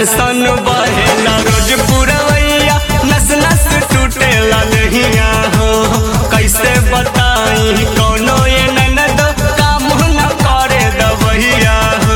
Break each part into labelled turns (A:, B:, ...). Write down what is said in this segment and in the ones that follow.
A: सन सन बहेला रोज पुरवैया नस नस टूटेला नहिया हो कैसे बताई कौनो ये ननद काम न करे दबहिया हो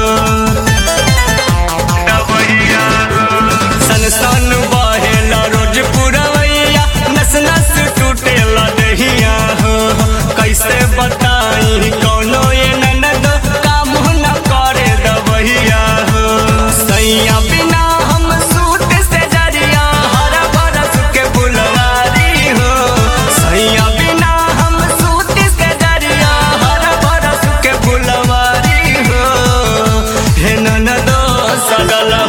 A: दबहिया हो सन सन बहेला रोज पुरवैया नस नस टूटेला नहिया हो कैसे बताई कौनो ये ननद काम न करे दबहिया हो सैया बिना हम सूट से जरिया हर बरस के फुलवारी हो सैया बिना हम सूट से जरिया हर बरस के फुलवारी हो हे ननदो सगला